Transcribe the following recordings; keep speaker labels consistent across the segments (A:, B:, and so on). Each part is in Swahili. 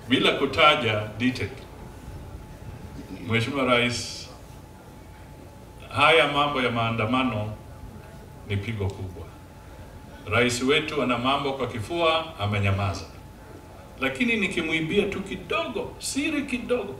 A: bila kutaja DTEC. Mheshimiwa Rais, haya mambo ya maandamano ni pigo kubwa. Rais wetu ana mambo kwa kifua, amenyamaza. Lakini nikimwibia tu kidogo, siri kidogo,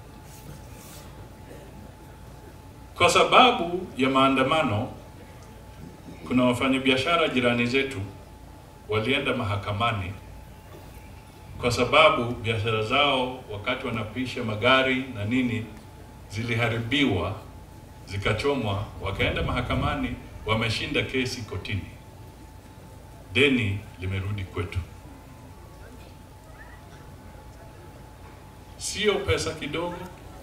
A: kwa sababu ya maandamano, kuna wafanyabiashara jirani zetu walienda mahakamani kwa sababu biashara zao wakati wanapisha magari na nini ziliharibiwa zikachomwa, wakaenda mahakamani, wameshinda kesi kotini, deni limerudi kwetu. Sio pesa kidogo,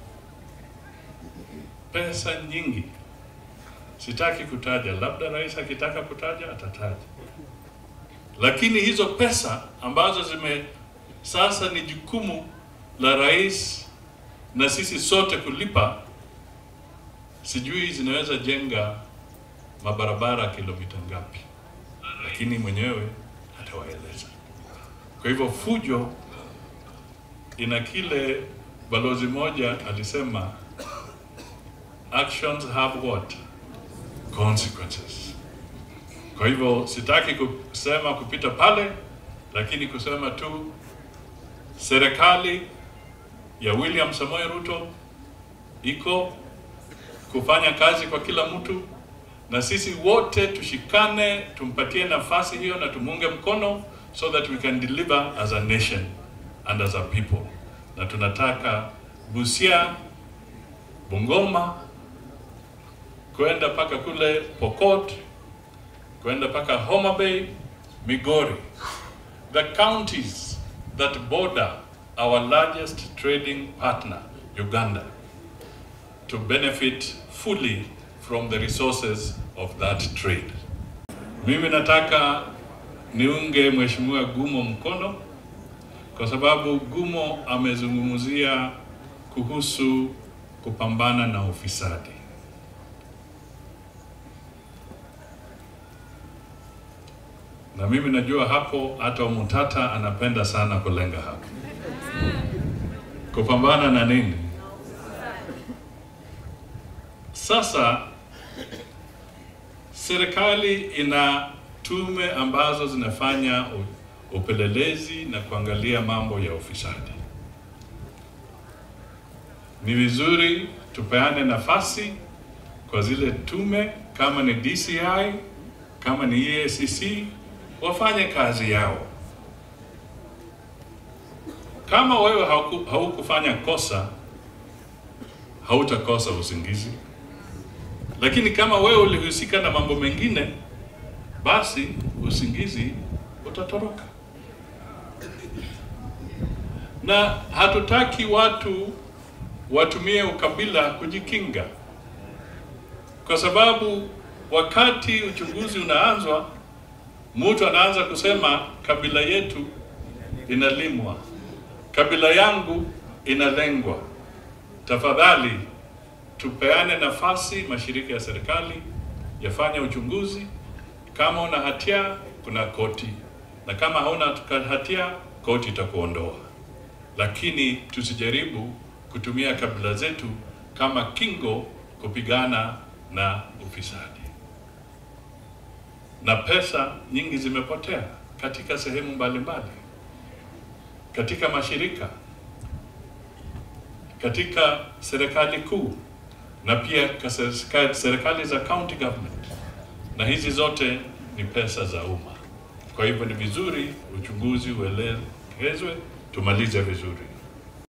A: pesa nyingi. Sitaki kutaja, labda rais akitaka kutaja atataja, lakini hizo pesa ambazo zime sasa ni jukumu la rais na sisi sote kulipa, sijui zinaweza jenga mabarabara kilomita ngapi, lakini mwenyewe atawaeleza. Kwa hivyo fujo ina kile balozi moja alisema, actions have what consequences. Kwa hivyo sitaki kusema kupita pale, lakini kusema tu serikali ya William Samoei Ruto iko kufanya kazi kwa kila mtu, na sisi wote tushikane, tumpatie nafasi hiyo na tumunge mkono so that we can deliver as a nation and as a people. Na tunataka Busia, Bungoma, kwenda mpaka kule Pokot, kwenda mpaka Homa Bay, Migori, the counties that border our largest trading partner, Uganda, to benefit fully from the resources of that trade. Mimi nataka niunge Mheshimiwa Gumo mkono kwa sababu Gumo amezungumzia kuhusu kupambana na ufisadi. Na mimi najua hapo hata Mutata anapenda sana kulenga hapo. Kupambana na nini? Sasa serikali ina tume ambazo zinafanya upelelezi na kuangalia mambo ya ufisadi. Ni vizuri tupeane nafasi kwa zile tume, kama ni DCI, kama ni EACC, wafanye kazi yao. Kama wewe hauku, haukufanya kosa, hautakosa usingizi, lakini kama wewe ulihusika na mambo mengine, basi usingizi utatoroka. Na hatutaki watu watumie ukabila kujikinga, kwa sababu wakati uchunguzi unaanzwa, mtu anaanza kusema kabila yetu inalimwa, kabila yangu inalengwa. Tafadhali tupeane nafasi, mashirika ya serikali yafanye uchunguzi. Kama una hatia, kuna koti, na kama hauna hatia, koti itakuondoa. Lakini tusijaribu kutumia kabila zetu kama kingo kupigana na ufisadi. Na pesa nyingi zimepotea katika sehemu mbalimbali, katika mashirika, katika serikali kuu na pia serikali za county government, na hizi zote ni pesa za umma. Kwa hivyo ni vizuri uchunguzi uelekezwe, tumalize vizuri.